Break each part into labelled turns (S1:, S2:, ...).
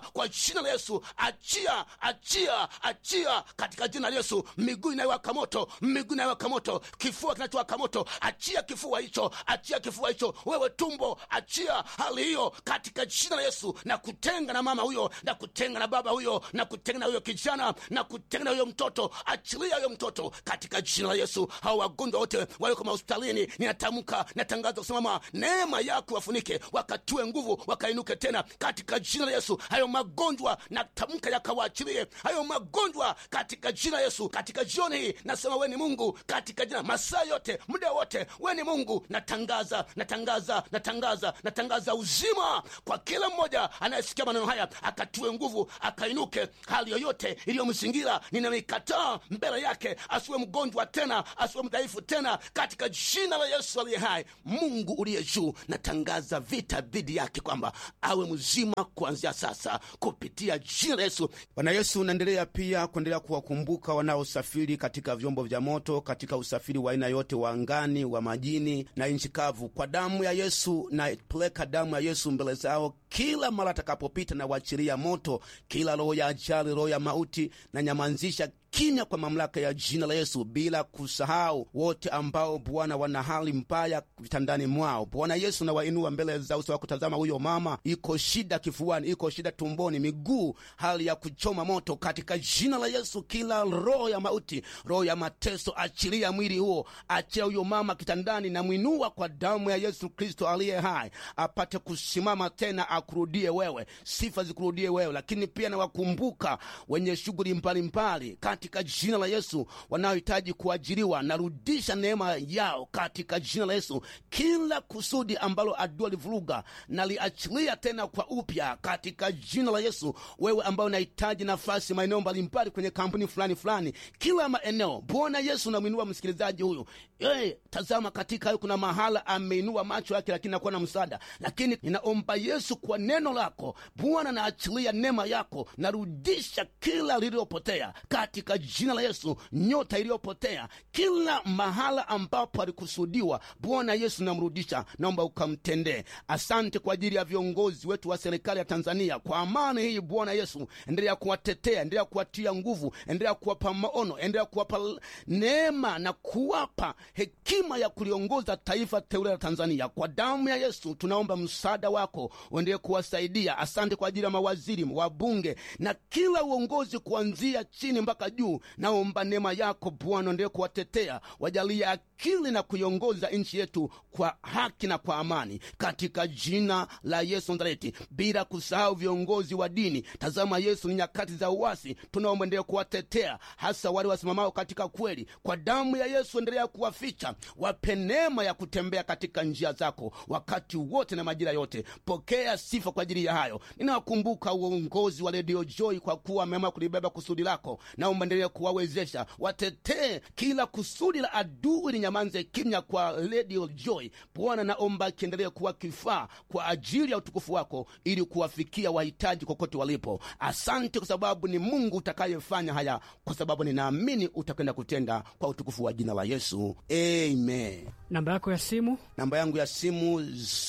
S1: kwa jina la yesu achia achia achia katika jina la yesu miguu inayowaka moto miguu inayowaka moto kifua kinachowaka moto achia kifua hicho achia kifua hicho wewe tumbo achia hali hiyo katika jina la yesu na kutenga na mama huyo na kutenga na baba huyo na kutenga na huyo kijana na kutenga na huyo mtoto achilia huyo mtoto katika jina la yesu hao wagonjwa wote walioko mahospitalini ninatamka natangaza kusimama neema yako wafunike wakatue nguvu wakainuke tena katika jina la yesu hayo magonjwa natamka yakawaachilie hayo magonjwa katika jina la yesu katika jioni hii nasema we ni mungu katika jina masaa yote muda wote we ni mungu natangaza natangaza natangaza natangaza uzima kwa kila mmoja anayesikia maneno haya akatue nguvu akainuke hali yoyote iliyomzingira ninamikataa mbele yake asiwe mgonjwa tena asiwe mdhaifu tena katika jina la yesu aliye hai mungu uliye juu natangaza vita dhidi yake kwamba awe mzima kuanzia sasa kupitia jina la yesu
S2: bwana yesu unaendelea pia kuendelea kuwakumbuka wanaosafiri katika vyombo vya moto katika usafiri wa aina yote wa angani wa majini na nchi kavu kwa damu ya yesu napeleka damu ya yesu mbele zao kila mara atakapopita na wachilia moto kila roho ya ajali roho ya mauti na nyamanzisha kimya kwa mamlaka ya jina la Yesu, bila kusahau wote ambao Bwana wana hali mbaya vitandani mwao. Bwana Yesu, nawainua mbele za uso wako. Tazama huyo mama, iko shida kifuani, iko shida tumboni, miguu, hali ya kuchoma moto. Katika jina la Yesu, kila roho ya mauti, roho ya mateso, achilia mwili huo, achia huyo mama kitandani, na mwinua kwa damu ya Yesu Kristo aliye hai, apate kusimama tena, akurudie wewe, sifa zikurudie wewe. Lakini pia nawakumbuka wenye shughuli mbalimbali katika jina la Yesu, wanaohitaji kuajiriwa, narudisha neema yao katika jina la Yesu. Kila kusudi ambalo adui alivuruga, naliachilia tena kwa upya katika jina la Yesu. Wewe ambao unahitaji nafasi maeneo mbalimbali kwenye kampuni fulani fulani, kila maeneo, Bwana Yesu, namwinua msikilizaji huyu. Hey, tazama katika hayo kuna mahala ameinua macho yake, lakini nakuwa na msaada. Lakini ninaomba Yesu, kwa neno lako Bwana, naachilia neema yako, narudisha kila lililopotea katika jina la Yesu, nyota iliyopotea kila mahala ambapo alikusudiwa, Bwana Yesu namrudisha, naomba ukamtendee. Asante kwa ajili ya viongozi wetu wa serikali ya Tanzania, kwa amani hii Bwana Yesu, endelea kuwatetea, endelea kuwatia nguvu, endelea kuwapa maono, endelea kuwapa neema na kuwapa hekima ya kuliongoza taifa teule la Tanzania. Kwa damu ya Yesu tunaomba msaada wako uendelee kuwasaidia. Asante kwa ajili ya mawaziri, wabunge na kila uongozi kuanzia chini mpaka juu. Naomba neema yako Bwana endelee kuwatetea, wajalie akili na kuiongoza nchi yetu kwa haki na kwa amani, katika jina la Yesu Nazareti, bila kusahau viongozi wa dini. Tazama Yesu, ni nyakati za uasi, tunaomba endelee kuwatetea, hasa wale wasimamao katika kweli. Kwa damu ya Yesu endelea kuwaficha, wape neema ya kutembea katika njia zako wakati wote na majira yote. Pokea sifa kwa ajili ya hayo. Ninawakumbuka uongozi wa redio Joy kwa kuwa wameamua kulibeba kusudi lako. Naomba endelee kuwawezesha, watetee kila kusudi la adui linyamanze kimya kwa redio Joy. Bwana, naomba kiendelee kuwa kifaa kwa ajili ya utukufu wako, ili kuwafikia wahitaji kokote walipo. Asante kwa sababu ni Mungu utakayefanya haya, kwa sababu ninaamini utakwenda kutenda kwa utukufu wa jina la Yesu, amen.
S3: Namba yako ya simu
S2: Namba yangu ya simu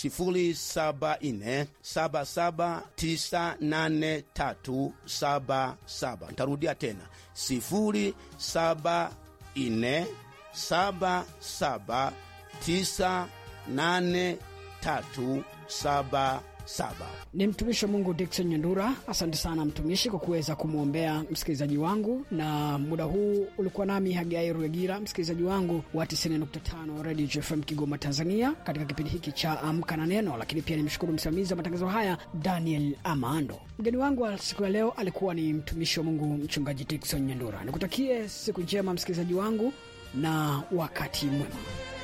S2: 0747798377. Nitarudia tena 0747798377.
S3: ni mtumishi wa Mungu Dickson Nyandura. Asante sana mtumishi kwa kuweza kumwombea msikilizaji wangu, na muda huu ulikuwa nami Hagai Ruegira, msikilizaji wangu wa 90.5 Radio JFM Kigoma, Tanzania, katika kipindi hiki cha Amka na Neno. Lakini pia nimshukuru msimamizi wa matangazo haya Daniel Amando. Mgeni wangu wa siku ya leo alikuwa ni mtumishi wa Mungu Mchungaji Dickson Nyandura. Nikutakie siku njema msikilizaji wangu na wakati mwema.